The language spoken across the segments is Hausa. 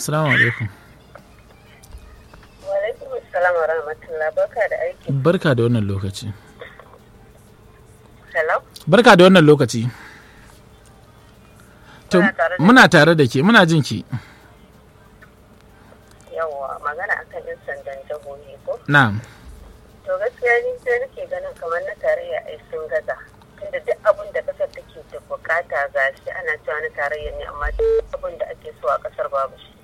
assalamu alaikum Wa alaikum assalam wa rahmatullah barka da aiki. barka da wannan lokaci Hello? barka da wannan lokaci to Muna tare da- muna tare da ke muna jin ki Yawwa magana akan yan sandan jihohi ko? na'am To gaskiya ni sai nake ganin kamar na tarayya ai sun gaza. Tunda duk abin da kasar take da bukata ga shi ana cewa na tarayya ne amma duk abin da ake so a kasar babu shi.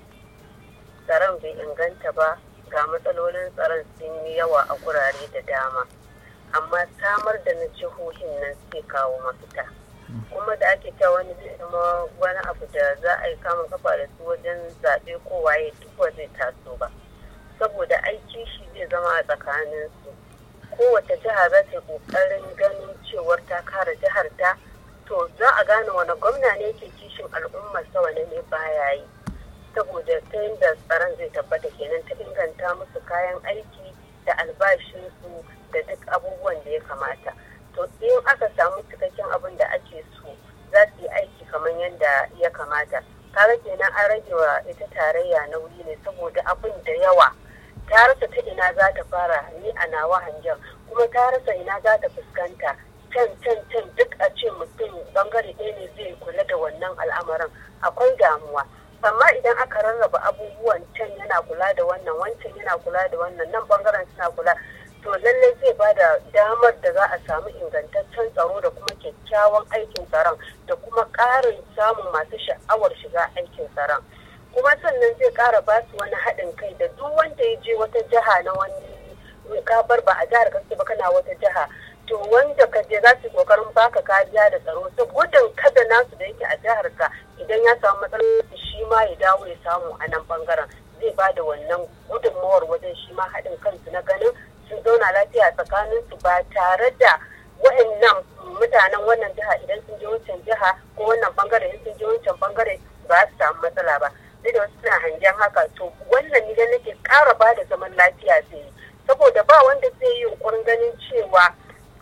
Tsaron bai inganta ba ga matsalolin tsaron sun yi yawa a gurare da dama. Amma samar da na jihohin nan sai kawo mafita. kuma da ake cewa wani zai zama wani abu da za a yi kama kafa da su wajen zaɓe ko waye duk ba zai taso ba saboda aiki shi zai zama a tsakanin su kowace jiha za ta yi ƙoƙarin ganin cewar ta kare jihar ta to za a gane wani gwamna ne ke kishin al'ummar sa wani ne baya yi saboda ta yadda tsaron zai tabbata kenan ta inganta musu kayan aiki da albashinsu da duk abubuwan da ya kamata to in aka samu cikakken abin da ake so za su yi aiki kamar yadda ya kamata kaga kenan an rage wa ita tarayya nauyi ne saboda abin da yawa ta rasa ta ina za ta fara ni a nawa hangen kuma ta rasa ina za ta fuskanta can can can duk a ce mutum bangare ɗaya ne zai kula da wannan al'amarin akwai damuwa amma idan aka rarraba abubuwan can yana kula da wannan wancan yana kula da wannan nan bangaren suna kula to lallai zai ba da damar da za a samu ingantaccen tsaro da kuma kyakkyawan aikin tsaron da kuma ƙarin samun masu sha'awar shiga aikin tsaron kuma sannan zai ƙara ba su wani haɗin kai da duk wanda ya je wata jiha na wani ka bar ba a jihar kake ba kana wata jiha to wanda ka je za su yi ƙoƙarin baka kariya da tsaro ta gudun kada nasu da yake a jihar ka idan ya samu matsalar shi ma ya dawo ya samu a nan bangaren zai ba da wannan gudunmawar wajen shi ma haɗin kansu na ganin sun zauna lafiya tsakanin su ba tare da wa'annan mutanen wannan jiha idan sun je wancan jiha ko wannan bangare idan sun je wancan bangare ba su samu matsala ba duk da wasu suna hangen haka to wannan ne nake ƙara ba da zaman lafiya zai yi saboda ba wanda zai yi yunkurin ganin cewa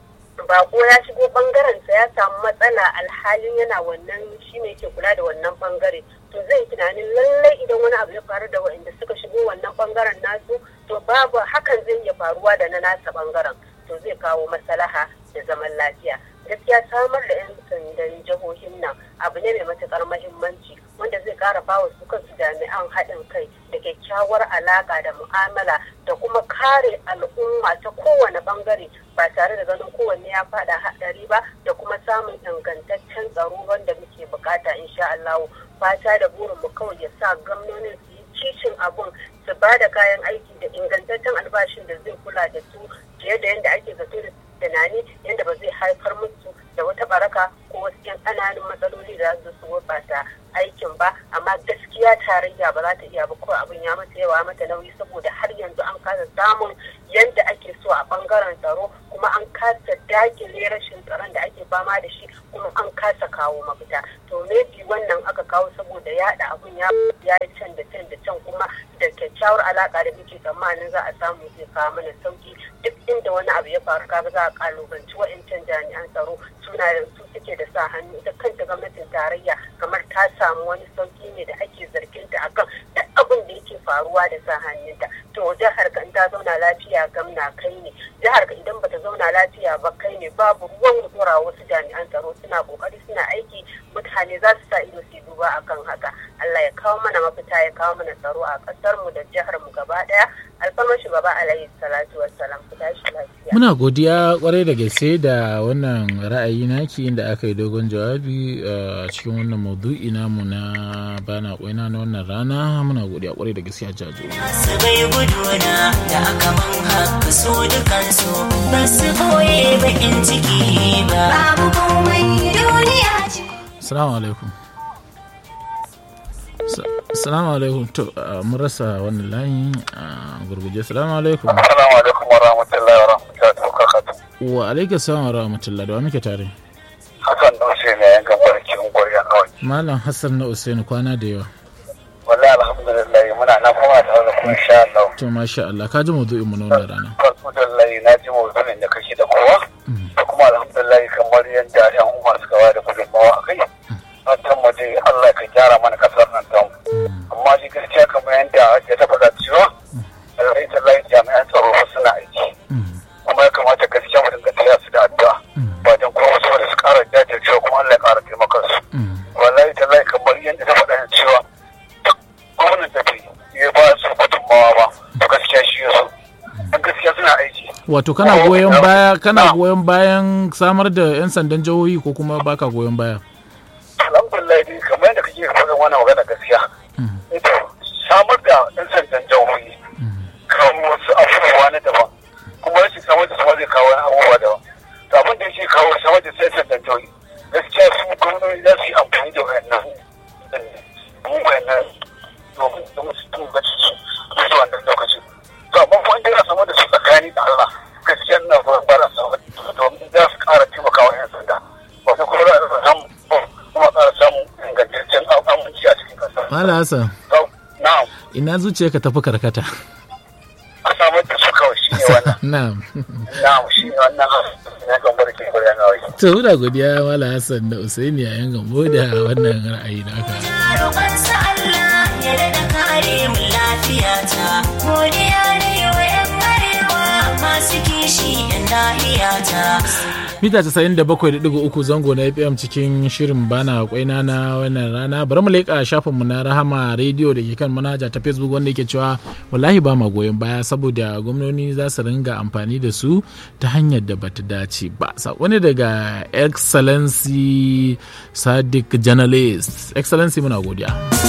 bako ya shigo bangaren sa ya samu matsala alhalin yana wannan shi ne ke kula da wannan bangare to zai tunanin lallai idan wani abu ya faru da waɗanda suka shigo wannan bangaren nasu to babu hakan zai iya faruwa da na nasa bangaren to zai kawo maslaha da zaman lafiya gaskiya samar da 'yan sandan jihohin nan abu ne mai matukar mahimmanci wanda zai kara bawa su kansu jami'an haɗin kai da kyakkyawar alaƙa da mu'amala da kuma kare al'umma ta kowane bangare ba tare da ganin kowanne ya faɗa haɗari ba da kuma samun ingantaccen tsaro wanda muke bukata insha Allah fata da burin mu kawai ya sa gwamnonin su yi kishin abun su ba da kayan aiki da ingantaccen albashin da zai kula da su fiye da yadda ake zato da tunani yadda ba zai haifar musu da wata baraka ko wasu yan ƙananan matsaloli da za su gurɓata aikin ba amma gaskiya tarayya ba za ta iya ba ko abin ya mata yawa mata nauyi saboda har yanzu an kasa samun yadda ake so a bangaren tsaro kuma an kasa dakile rashin tsaron da ake fama da shi kuma an kasa kawo mafita to maybe wannan aka kawo saboda yaɗa abun ya yi can da can da can kuma da kyakkyawar alaka da muke tsammanin za a samu zai kawo mana sauki duk inda wani abu ya faru kaga za a kalubanci wa'incan jami'an tsaro suna da su suke da sa hannu ita kanta gwamnatin tarayya kamar ta samu wani sauki ne da ake zargin ta akan duk abin da yake faruwa da sa hannunta to jihar ka in ta zauna lafiya gamna kai ne jihar ka idan bata zauna lafiya ba kai ne babu ruwan dora wasu jami'an tsaro suna kokari suna aiki mutane za su sa ido su duba akan haka Allah ya kawo mana mafita ya kawo mana tsaro a kasar mu da jihar mu gaba daya alfarmar shugaba alaihi salatu wassalam ku tashi lafiya muna godiya kwarai da gaske da wannan ra'ayi naki inda aka yi dogon jawabi a cikin wannan maudu'i namu na bana kwaina na wannan rana muna godiya kwarai da gaske a jajo su bai guduna da aka man haka su dukansu ba su koye bakin ciki ba babu komai duniya ce Assalamu alaikum. Assalamu alaikum. To, mun rasa wannan layi a gurguje. Assalamu alaikum. Assalamu alaikum wa rahmatullahi wa rahmatullahi wa barakatuh. Wa alaikum salam wa rahmatullahi da wa muke tare. Hassan Dutse ne yan gabar cikin gwarya kawai. Malam Hassan na Usaini kwana da yawa. Wallahi alhamdulillah muna nan kuma tare da kuma insha Allah. To masha Allah ka ji maudu'in mu na wannan rana. Alhamdulillah na ji mawdu'in da kake da kowa. Da kuma alhamdulillah kamar yadda yan umar suka ba da gudunmawa a kai. Fatan mu dai Allah ka gyara mana kasar nan tamu. Amma shi gaskiya da ta faɗa cewa duk gwamnan da bai ya ba su gudunmawa ba to gaskiya shi ya so dan gaskiya suna aiki wato kana goyon baya kana goyon bayan samar da 'yan sandan jihohi ko kuma baka goyon baya alhamdulillah dai kamar yadda kake faɗin wannan magana gaskiya ita samar da ɗan sandan jihohi kawo wasu abubuwa na daban kuma rashin samar da sama zai kawo wani abubuwa daban to abin da yake kawo samar da ɗan sandan jihohi gaskiya su gwamnati za su yi amfani da wayannan wayannan domin domin su tuba su su wannan lokacin to amma kuma inda ya samar da su tsakani da Allah gaskiya ina goyon bara samar da domin za su ƙara taimakawa 'yan sanda wato kuma za a samu kuma ƙara samun ingantaccen aminci a cikin ƙasa. Mala Hassan Na'am. ina zuciya ka tafi karkata A samar da su kawai shi ne wannan. na'am Na'am shi ne wannan na gambar ke gwarya na wai. to muna godiya Mala Hassan da Usaini yayin gambo da wannan ra'ayi naka roƙonsa Allah ya daɗa kare mu lafiya ta godiya ne wa 'yan arewa masu kishi 'yan nahiya ta mita 97.3 zango na fm cikin shirin bana kwaina na wannan rana bari mu leƙa shafinmu na rahama rediyo da ke kan manhaja ta facebook wanda yake cewa wallahi ba ma goyon baya saboda gwamnoni za su ringa amfani da su ta hanyar da bata dace ba wani daga excellency sadiq journalist excellency muna godiya